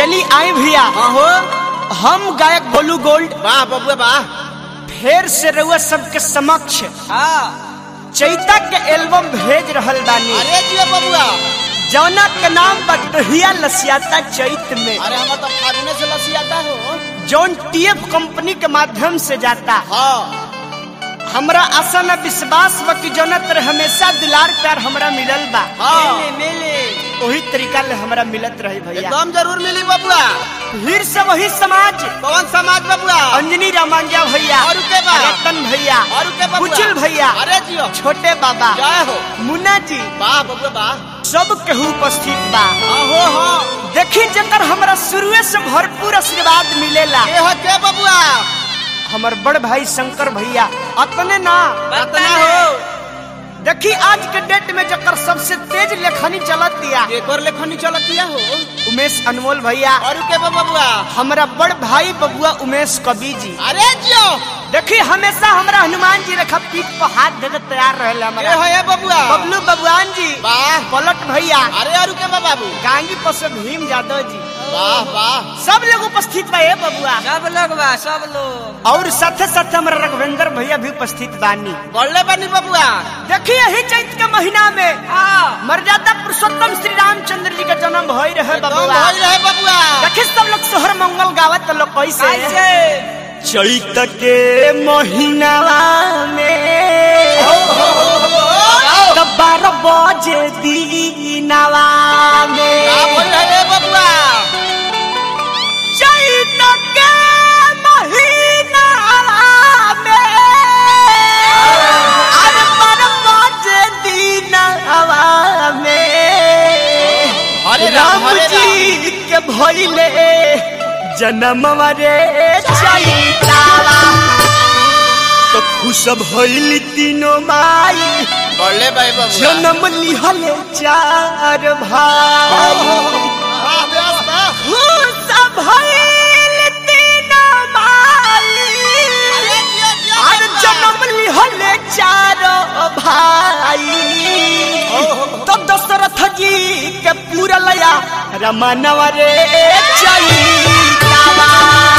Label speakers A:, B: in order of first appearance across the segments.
A: चली आए भैया
B: हाँ हो
A: हम गायक गोलू गोल्ड
B: वाह बबुआ वाह
A: फिर से रउआ सबके समक्ष
B: हाँ
A: चैता के एल्बम भेज रहल बानी
B: अरे जियो बबुआ
A: जौना के नाम बटहिया लसियाता चैत में
B: अरे हम तो फागुने से लसियाता हो
A: जौन टीएफ कंपनी के माध्यम से जाता
B: हाँ
A: हमरा आशा न विश्वास बा कि जौना तरह हमेशा दुलार प्यार हमरा मिलल बा
B: हाँ।
A: मिले वही तरीका ले हमरा मिलत रही भैया
B: एकदम जरूर मिली बबुआ
A: फिर से वही समाज
B: कौन समाज बबुआ
A: अंजनी रामांजा भैया
B: और के बा?
A: रतन भैया
B: और के बबुआ
A: कुचल भैया
B: अरे जियो
A: छोटे बाबा
B: जय हो
A: मुन्ना जी
B: वाह बबुआ वाह
A: सब केहू उपस्थित बा
B: हाँ हो हाँ
A: देखी जकर हमरा शुरुए से भरपूर आशीर्वाद मिलेला
B: के हो के बबुआ
A: हमर बड़ भाई शंकर भैया अतने ना
B: रतना हो
A: देखी आज के डेट में जकर सबसे तेज लेखनी चलत दिया
B: एक और लेखनी चलतिया हो
A: उमेश अनमोल भैया
B: और के बा बबुआ
A: हमरा बड़ भाई बबुआ उमेश कवि जी
B: अरे जियो
A: देखी हमेशा हमरा हनुमान जी रेखा पीठ पर हाथ दे के तैयार रहे
B: के
A: हमारा
B: हो ये बबुआ
A: बबलू बबुआन जी
B: वाह
A: पलट भैया
B: अरे और के बा बाबू
A: गांगी पर से भीम यादव जी
B: वाह वाह
A: सब लोग उपस्थित बा ए बबुआ
C: सब लोग बा सब लोग
A: और साथे साथे हमरा रघुवेंद्र भैया भी उपस्थित बानी
B: बढ़ले बनी बबुआ
A: देखिए यही चैत के महीना में मर्यादा पुरुषोत्तम श्री रामचंद्र जी का जन्म भई रहे
B: एकदम
A: बबुआ
B: भइल रहे बबुआ
A: देखिए सब लोग सोहर मंगल गावत लोग कैसे
C: कैसे
A: चैत के महीना में तब बारह बजे दीनावा
B: का
A: में
B: भइल रहे बबुआ
A: चैत के महीना में अरे बारह बजे दीनावा में
B: हरे राम,
A: राम
B: हरे
A: जी के भइले जन्म रे चैतावा तो खुश भइल तीनों माई
B: बढ़ले भाई बबुआ
A: जन्म लिहले चार भाई
B: वाह व्यास वाह
A: खुश भइल तीनों माई
B: अरे जियो जियो
A: और जन्म लिहले चार भाई तो दशरथ जी के पूरा लया रमनवा रे चैतावा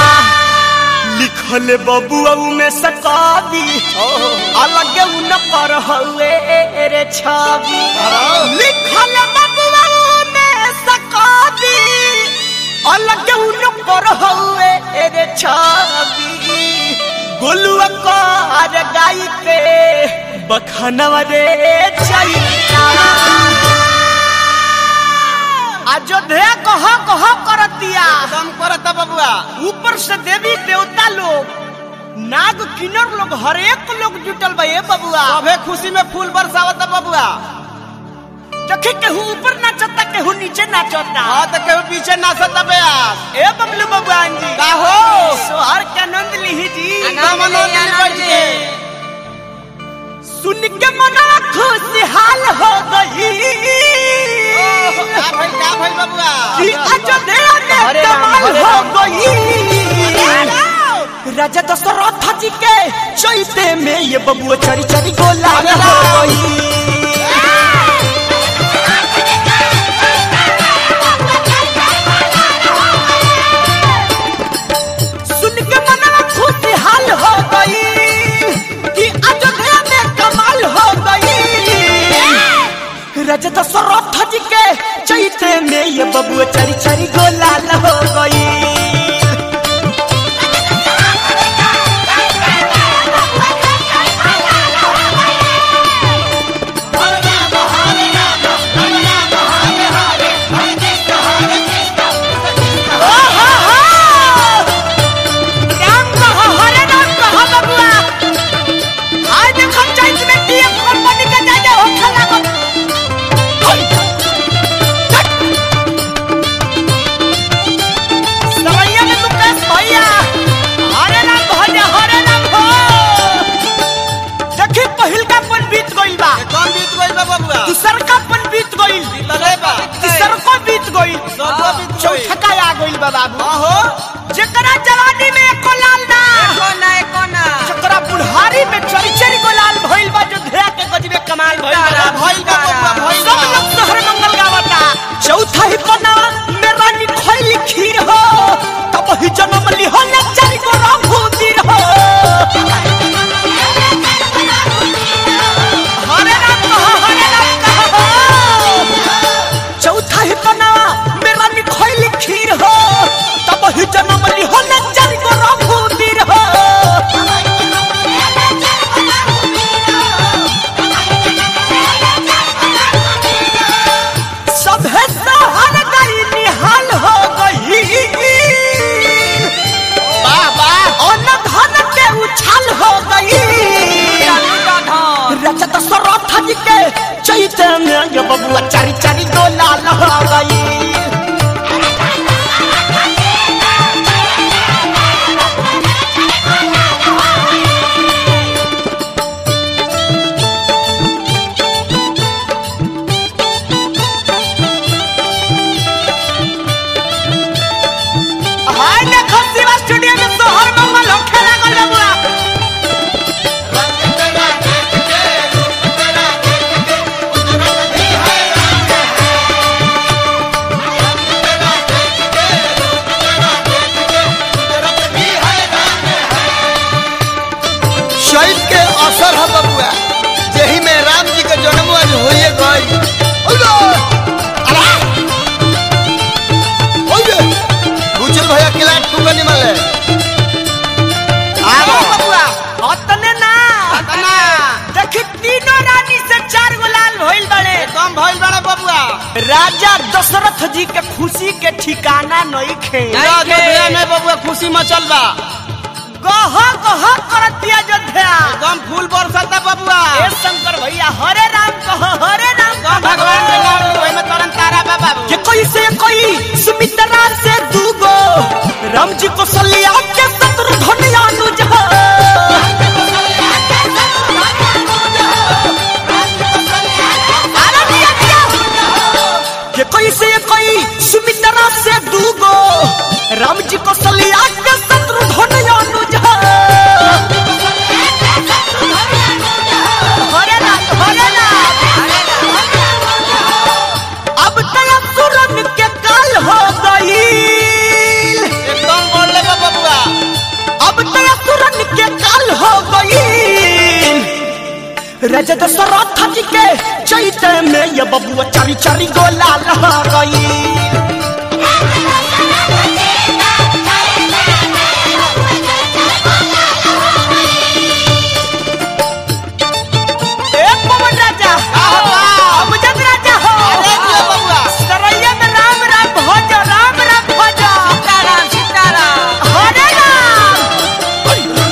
A: लिखल बबुआ में सकावी अलग उन पर हुए रे छवि लिखल बबुआ में सकावी अलग उन पर हुए रे छवि गोलुआ कर गाई के बखनवा रे चैता अयोध्या कह कह करतिया
B: एकदम करता बबुआ
A: ऊपर से देवी देवता लोग नाग किन्नर लोग हर एक लोग जुटल बा ए बबुआ
B: सभे खुशी में फूल बरसावता बबुआ
A: देखी केहू ऊपर नाचता केहू नीचे नाचता
B: हाँ तो केहू पीछे नाचता बेयास
A: ए बबलू भगवान जी
B: का हो
A: सोहर के आनंद लिही जी
B: एकदम आनंद ली बैठ के
A: सुन के मना खुशहाल हो गई
B: का भाई का भाई बबुआ
A: कि अयोध्या में
B: हरे राम,
A: कमाल
B: हरे
A: हो
B: राम।
A: गई राजा दशरथ जी के चैते में ये बबुआ चरी चरी गोला
B: हरे
A: हो
B: राम।
A: गई सुन के मनवा खुशहाल हो गई कि अयोध्या में कमाल हो गई राजा दशरथ जी के चैते में ये बबुआ चरी चरी गोलाल हो गई राम कहो हरे राम कहो बबुआ आज देखो चैत में टीएफ कंपनी का जाजा हो खला को सवैया में मुकेश भैया हरे राम भैया हरे राम हो देखी पहिल का पन बीत गइल बा
B: कौन बीत गइल बा बबुआ
A: दूसर का पन बीत गइल
B: तले बा
A: तीसर को बीत गइल
B: चौथो बीत गइल।
A: चौथा का आ गइल बा बाबू
B: हाँ हो
A: जेकरा जवानी में एको लाल ना
C: कोना ए कोना
A: जेकरा बुढ़ारी में चरी चरी को लाल भइल बा जो धया के गजबे कमाल भइल बा
B: भइल बा बबुआ भइल
A: सब
B: बा
A: लोग शहर मंगल गावता चौथा ही कोना में रानी खैली खीर ये बबुआ चारी चारी गो लाल हो गई हाय देखो शिवा स्टूडियो में सोहर मंगल होखे लागल बबुआ
B: शहीद के असर है बबुआ यही में राम जी के जन्म आज होइए गई ओलो! अरे! ओये! बुचल भैया किला ठुका निमल है
A: आओ बबुआ अतने ना अतना देखी तीनों रानी से चार गो लाल भइल बड़े
B: कम भइल बड़ा बबुआ
A: राजा दशरथ जी के खुशी के ठिकाना नहीं खे
B: राज भैया में बबुआ खुशी मचल बा
A: गह गह करतिया अयोध्या
B: एकदम फूल बरसता बबुआ
A: ए शंकर भैया हरे राम कह हरे राम कह
B: भगवान के नाम लो में तरन तारा बा बाबू
A: ये कोई से कोई सुमित्रा से दूगो राम जी को सलिया के शत्रु धन्यानुज हो अरे दिया दिया ये कोई से कोई सुमित्रा से दूगो राम जी को सलिया के शत्रु धन्यानुज हो हरे राम हरे राम अब तया सुरन के काल हो गई
B: एकदम बोल बा बबुआ
A: अब तया तुरन के काल हो गई राजा दशरथ जी के चैत में ये बबुआ चारी चारी गोला लहा गई ए पवन राजा अमजद राजा हो
B: अरे दिया बबुआ
A: सरैया में राम राम भज राम राम भज
C: सीताराम सीताराम
A: हरे राम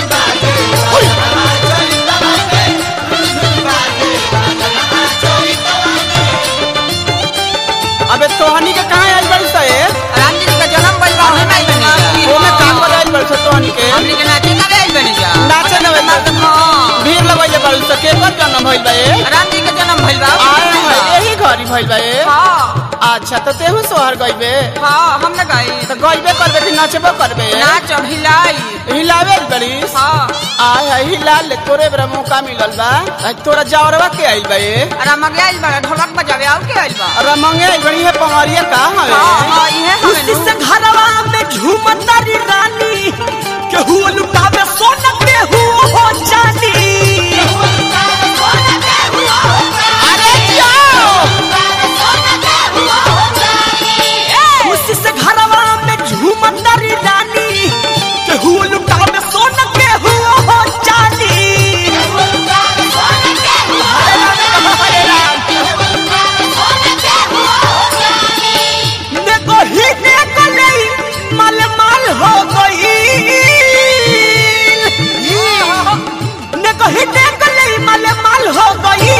B: अबे तोहनी के कहां आइल बड़ी से
C: राम जी का जन्म भइल बा हम नहीं बनी
B: ओमे का कर आइल बड़ी से तोहनी के
C: हमनी के नाचे ना आइल बनी जा
B: नाचे ना आइल बनी।
C: हां
B: भीड़ लगैले बड़ी से के कर जन्म भइल बा ए
C: राम जी का जन्म भइल बा
B: आए हैं यही घरी भइल बा ए
C: हां
B: अच्छा तो तेहू सोहर गइबे
C: हां हम ना गई
B: तो गइबे करबे कि नाचबे करबे
C: नाच और हिलाई
B: हिलावे बड़ी
C: हां
B: आय है हिला ले तोरे बरा मौका मिलल बा आज तोरा जावरवा के आइल बा ए
C: राम गया आइल बा ढोलक बजावे आउ के आइल बा
B: अरे मंगे बड़ी है पवारिया का हवे
C: हां हां इहे
A: खुशी
C: हमें
A: से घरवा में झूमतारी रानी केहू लुटावे सोना केहू हो चांदी अरे जाओ खुशी से घरवा में झूमतारी रानी केहू लुटावे सोना केहू हो चांदी हरे राम देखो ही देखो नहीं माल माल हो गई देखो ही देखो नहीं माल माल हो गई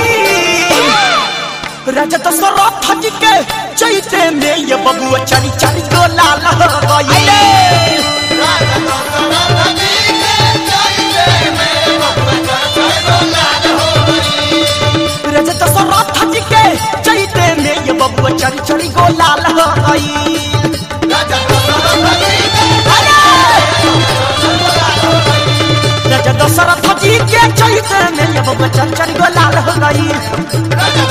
A: राजा दशरथ जी के चैते में ये बबुआ चारी चारी गो लाल हो गई राजा दशरथ जी के चैते में ये बबुआ चारी चारी गो लाल हो गई राजा दशरथ जी के चैते में ये बबुआ चारी चारी गो लाल हो गई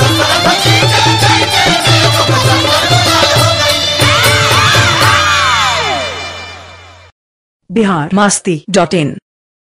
D: बिहार मस्ती डॉट इन